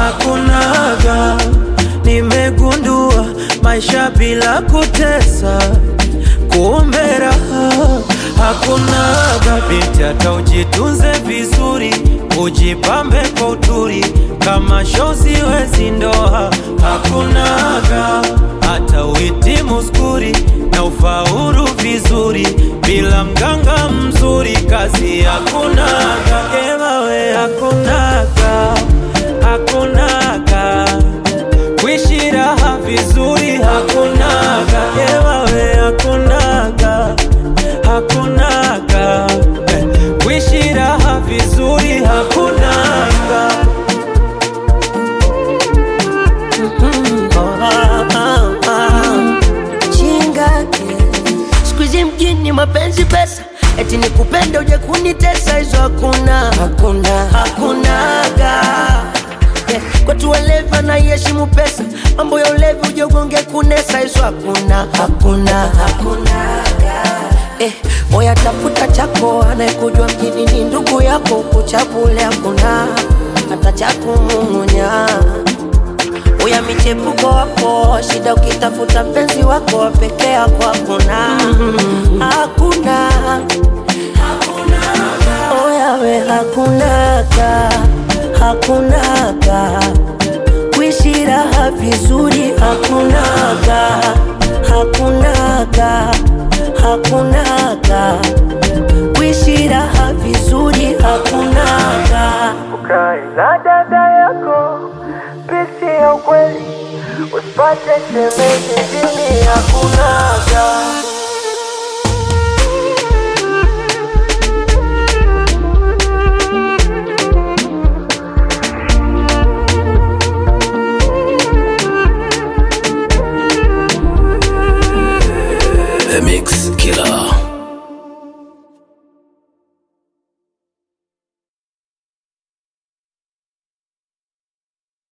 hakunaga. Nimegundua maisha bila kutesa, kumbe raha hakunaga. Binti hata ujitunze vizuri, ujipambe kwa uturi, kama shozi wezi ndoa hakunaga. Hata uhitimu skuri na ufaulu vizuri, bila mganga mzuri kazi hakunaga. Ewawe hakunaga, hakunaga kuishi raha vizuri hakunaga, ewawe hakunaga, hakunaga Eh, kuishi raha vizuri hakunaga. Mm, oh, ah, ah, ah. chingake siku hizi mjini mapenzi pesa eti nikupenda uje kunitesa hizo hakuna hakuna hakunaga yeah. kwetu walevi anaiheshimu pesa mambo ya ulevi uje ugonge kunesa hizo hakuna hakuna hakunaga Eh, moya tafuta chako anayekujua mjini ni ndugu yako kuchabule hakuna hata cha kumung'unya uya michepuko wako shida ukitafuta mpenzi wako peke yako hakuna hakuna oyawe hakunaga hakunaga kuishi raha vizuri hakunaga hakunaga hakunaga kuishi raha vizuri hakunaga Ukae na dada yako, pisi ya ukweli, usipate shemeji